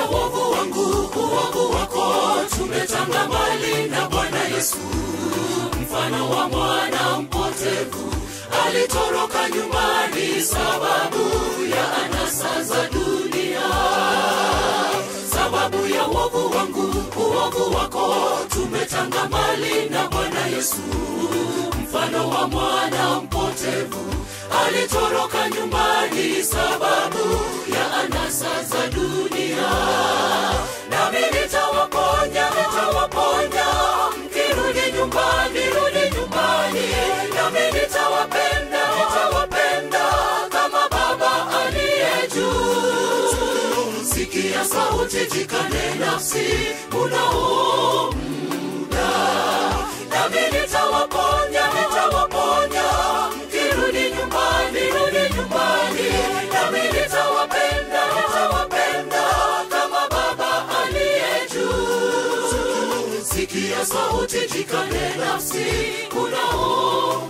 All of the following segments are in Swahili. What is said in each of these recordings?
wovu wangu uovu wako tumetanga mbali na bwana yesu mfano wa mwana mpotevu alitoroka nyumbani sababu ya anasa za dunia sababu ya wovu wangu uovu wako tumetanga mbali na bwana yesu mfano wa mwana mpotevu alitoroka nyumbani sababu ya anasa za dunia nami nitawaponya nitawaponya mkirudi nyumbani rudi nyumbani nami nitawapenda nitawapenda kama baba aliye juu sikia sauti jikane nafsi unao muda nami nitawaponya nitawaponya mkirudi nyumbani rudi nyumbani nami nitawapenda nitawapenda kama baba aliye juu sikia sauti jikane nafsi unao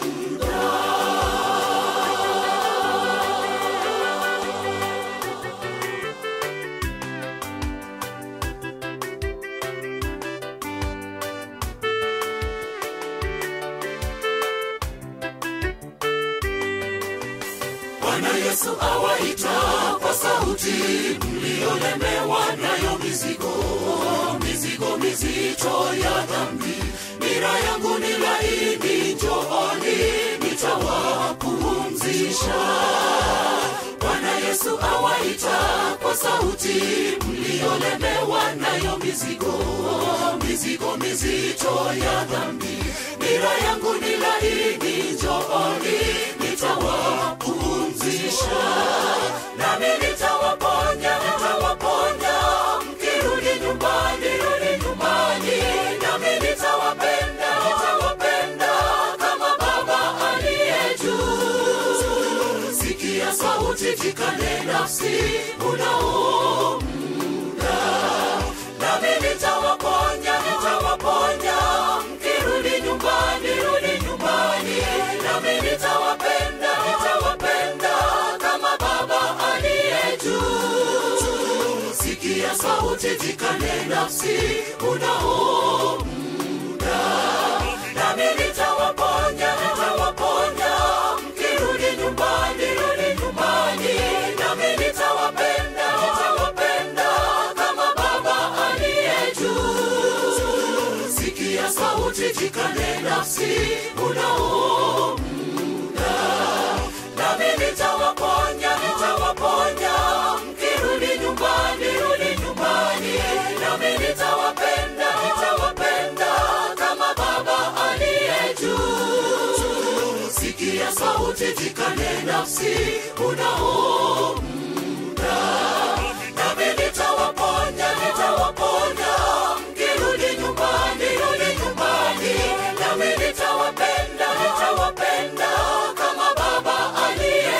Bwana Yesu awaita kwa sauti mliolemewa nayo mizigo, mizigo mizito ya dhambi. Nira yangu ni laini, njooni nitawapumzisha. Bwana Yesu awaita kwa sauti mliolemewa nayo mizigo, mizigo mizito ya dhambi. Nira yangu ni laini, njooni nitawapumzisha. Nami nitawaponya, nitawaponya, mkirudi nyumbani, rudi nyumbani. Nami nitawapenda, nitawapenda kama Baba aliye juu. Sikia sauti, jikane nafsi, unao muda. Nami nitawaponya, nitawaponya, mkirudi nyumbani, rudi nyumbani. Nami nitawapenda, nitawapenda kama Baba aliye juu. Sikia sauti, jikane nafsi, unao muda. Nami nitawaponya, nitawaponya, mkirudi nyumbani, rudi nyumbani. Nami nitawapenda, nitawapenda kama Baba aliye juu. Sikia sauti, jikane nafsi, unao muda. Nami nitawaponya, nitawaponya, mkirudi nyumbani, rudi nyumbani. Nami nitawapenda, nitawapenda kama Baba aliye juu. Sikia sauti, jikane nafsi, unao muda. Nami nitawaponya, nitawaponya, mkirudi nyumbani, rudi nyumbani. Nami nitawapenda, nitawapenda kama Baba aliye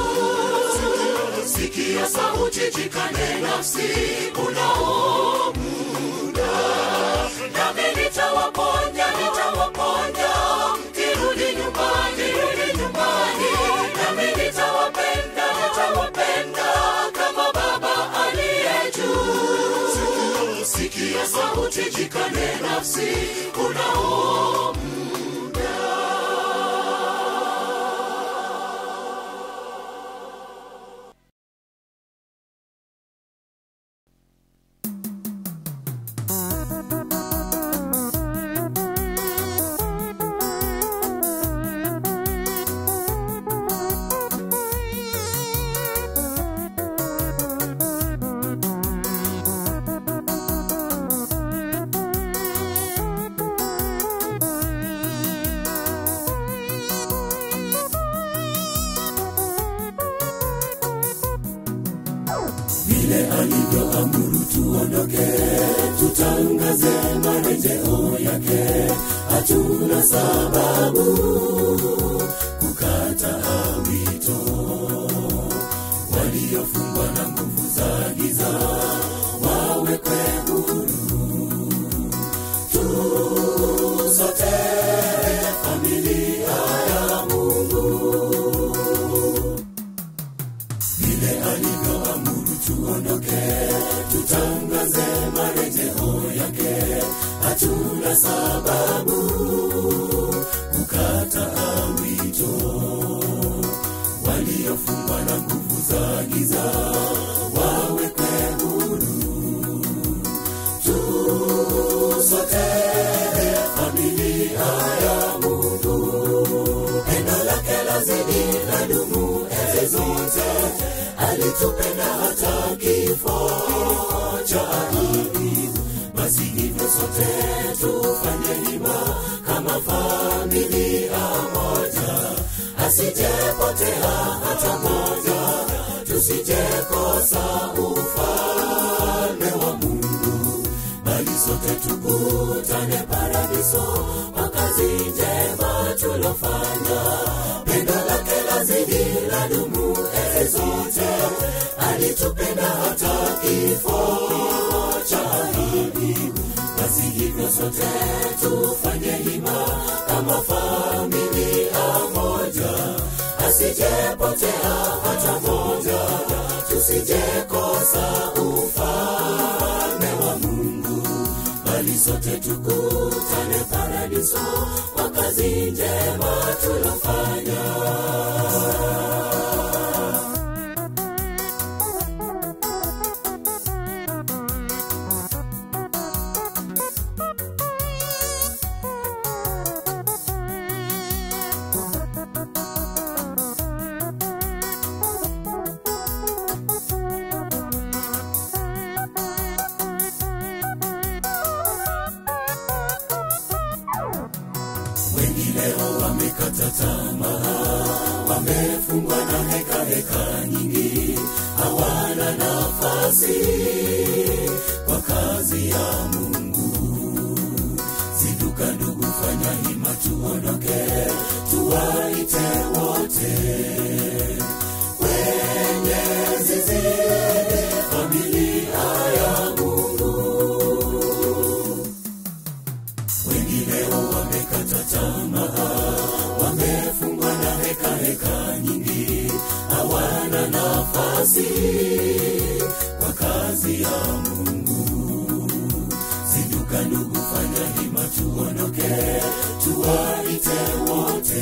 juu. Sikia sauti, jikane nafsi, unao muda. Nami nitawaponya, nitawaponya, mkirudi nyumbani, rudi nyumbani. Nami nitawapenda, nitawapenda kama Baba aliye juu. Sikia sauti, jikane nafsi, unao vile alivyoamuru tuondoke, tutangaze marejeo yake. Hatuna sababu kukataa wito. Waliofungwa na nguvu za giza wawekwe huru. Tu sote familia ya Mungu vile alivyoamuru tuondoke, tutangaze marejeo yake hatuna sababu kukataa wito waliofungwa na nguvu za giza wawekwe huru tusote familia ya mungu pendo lake lazidi na dumu enzi zote alitupenda hata kifo cha ahidi basi hivyo sote tufanye hima kama familia moja asijepotea hata moja tusijekosa ufalme wa mungu bali sote tukutane paradiso kwa kazi njema tulofanya pendo lake lazidi la dumu ee zote alitupenda hata kifo cha ahidi basi hivyo sote tufanye hima kama familia moja asijepotea hata moja tusijekosa ufalme wa mungu bali sote tukutane paradiso kwa kazi njema tulofanya wengi leo wamekata tamaa wamefungwa na heka heka nyingi hawana nafasi kwa kazi ya mungu ziduka ndugu fanya hima tuondoke tuwaite wote kwenye zizi familia ya mungu wengi leo wamekata tamaa wamefungwa na heka heka nyingi hawana nafasi kwa kazi ya mungu zinduka ndugu fanya hima tuondoke tuwaite wote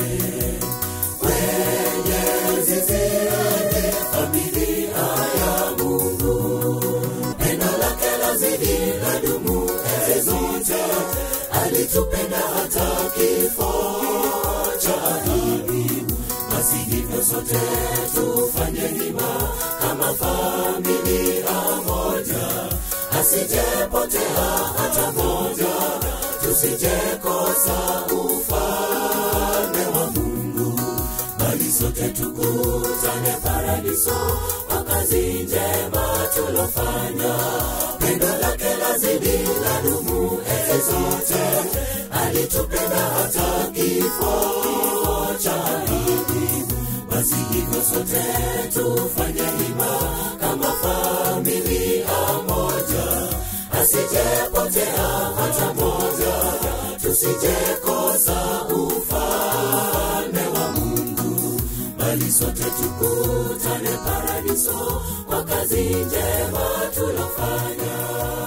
kwenye zizi familia ya mungu pendo lake lazidi la dumu enzi zote alitupenda hata kifo cha ahidi basi hivyo sote tufanye hima kama familia moja asijepotea hata moja tusijekosa ufalme wa mungu bali sote tukutane paradiso kwa kazi njema tulofanya pendo lake lazidi la dumu enzi zote alitupenda hata kifo cha ahidi basi hivyo sote tufanye hima kama familia moja asijepotea hata moja tusijekosa ufalme wa mungu bali sote tukutane paradiso kwa kazi njema tulofanya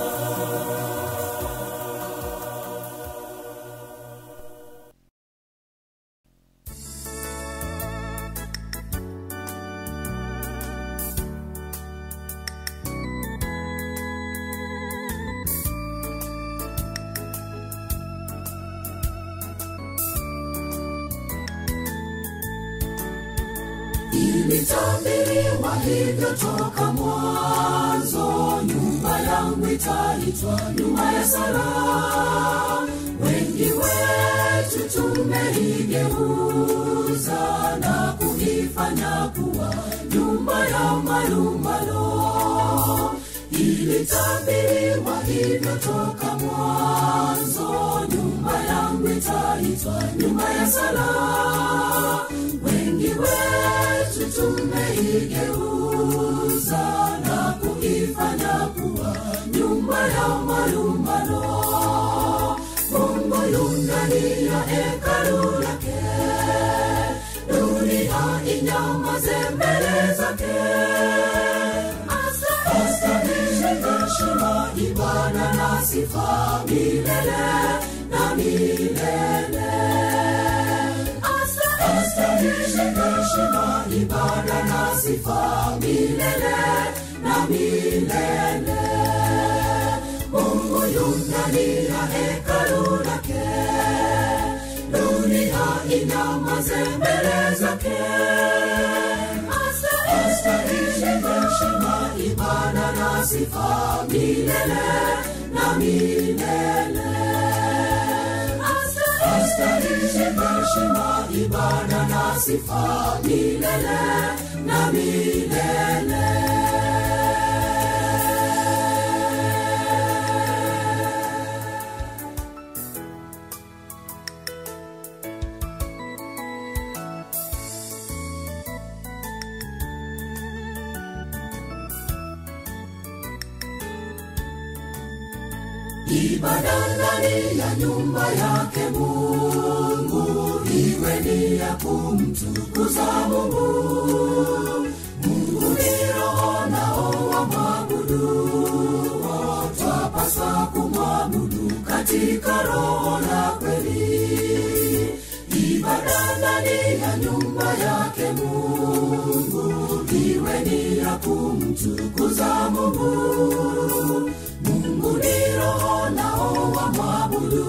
ilitabiriwa hivyo toka mwanzo nyumba yangu itaitwa nyumba ya sala wengi wetu tumeigeuza na kuifanya kuwa nyumba ya malumbano ilitabiriwa hivyo toka mwanzo nyumba yangu itaitwa nyumba ya sala wengi wetu tumeigeuza na kuifanya kuwa nyumba ya malumbano mungu yu ndani ya hekalu lake dunia inyamaze mbele zake astahili ibada na sifa milele na milele astahili heshima ibada na sifa milele na milele mungu yu ndani ya hekalu lake dunia inyamaze mbele zake astahili heshima ibada na sifa milele na milele astahili heshima ibada na sifa milele na milele ibada ndani ya nyumba yake mungu iwe ni ya kumtukuza mungu mungu ni roho nao wamwabudu twapaswa kumwabudu katika roho na kweli ibada ndani ya nyumba yake mungu iwe ni ya kumtukuza mungu mungu ni roho nao wamwabudu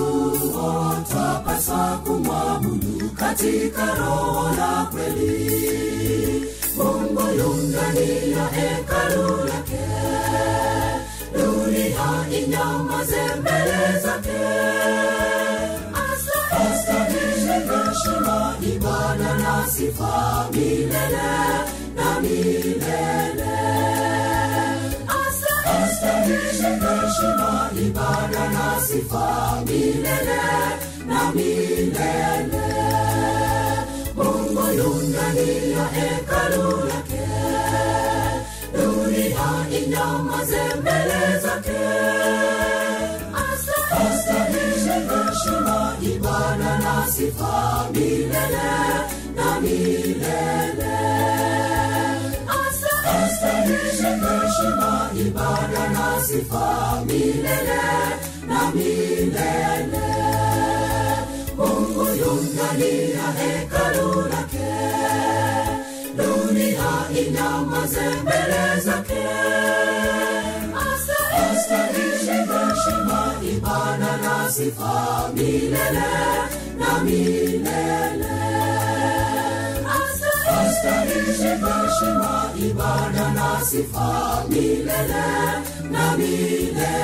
twapaswa kumwabudu katika roho na kweli mungu yu ndani ya hekalu lake dunia inyamaze mbele zake astahili heshima ibada na sifa milele na milele astahili heshima ibada na sifa milele na milele mungu yu ndani ya hekalu lake dunia inyamaze mbele zake astahili heshima ibada na sifa milele na milele astahili heshima ibada na sifa milele na milele mungu yu ndani ya hekalu lake dunia inyamaze mbele zake astahili heshima ibada na sifa milele na milele astahili heshima ibada na sifa milele na milele